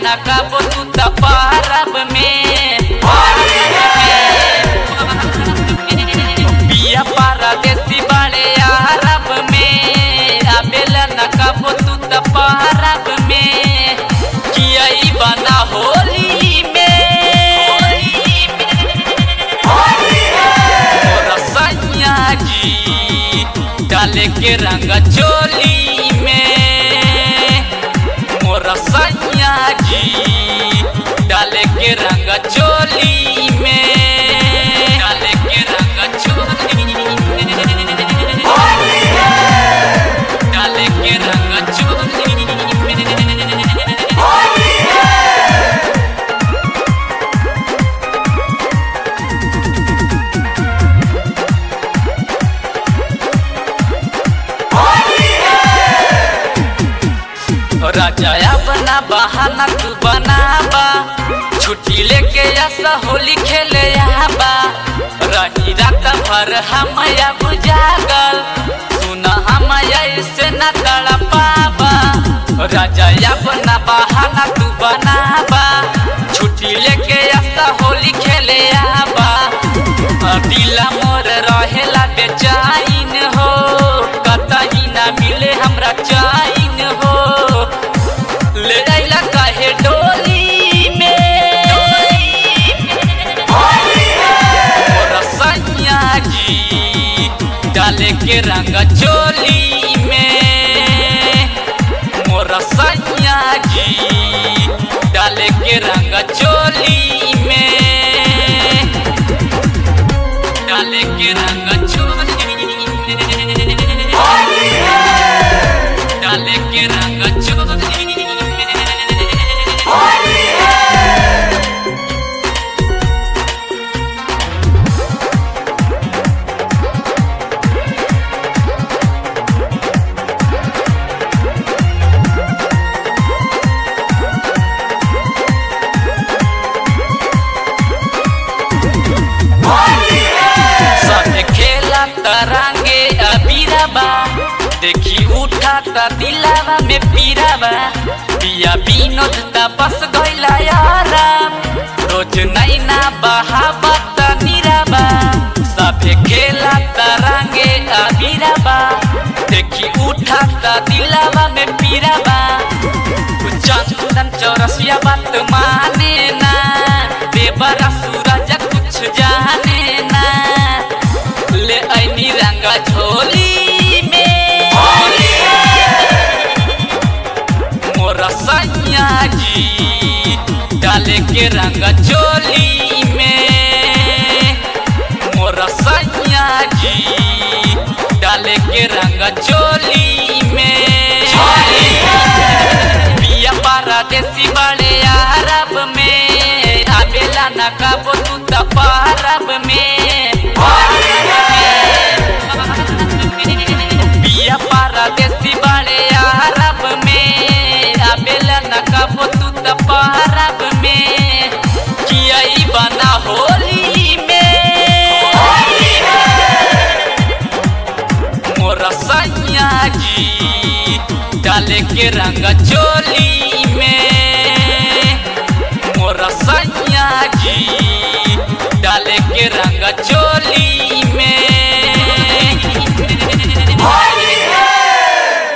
न कबो तू त पारब में पिया परदेसी बड़े अरब में आबेला न कबो तू त पारब में किया बना होली में मोरा सैया जी डाले के रंग चोली में मोरा सैया जी डाले के रंग चोली में डाले के रंग चोली में डाले के रंग चोली में राजाया बना बहाना तू बनाबा छुट्टी लेके ऐसा होली खेले आबा रही रात भर हम बुझागल सुना हम ऐसे न तड़ पाबा राजाया बना बहाना तू बनाबा छुट्टी लेके ऐसा होली खेले आबा दिला मोर रहेला बेचैन हो कतही ना मिले हमरा चैन हो ले आइला काहे डोली में मोरा सैया जी डाले के रंग चोली में मोरा सैया जी डाले के रंग चोली में डाले के रंग चोली में डाले के रंग चोली में साथे खेला तरंगे अबीराबा देखी उठा त दिलावा में पीराबा पिया विनोद त बस गइला यारा रोज नैना बहाबा त निराबा साथे खेला तरंगे अबीराबा देखी उठा त दिलावा में पीराबा चंदन चौरसिया बात माने ना देवरा सूरज कुछ जाने ना ले ऐनी रंगा झोली में मोरा सैया जी डाले के रंग चोली में मोरा सैया जी डाले के रंग चोली में पिया परदेसी बड़े अरब में आबेला न कबो तू त पारब में पिया परदेसी बड़े अरब में आबेला न कबो तू त पारब में किया बना होली में मोरा सैया जी डाले के रंग चोली में मोरा सैया जी डाले के रंग चोली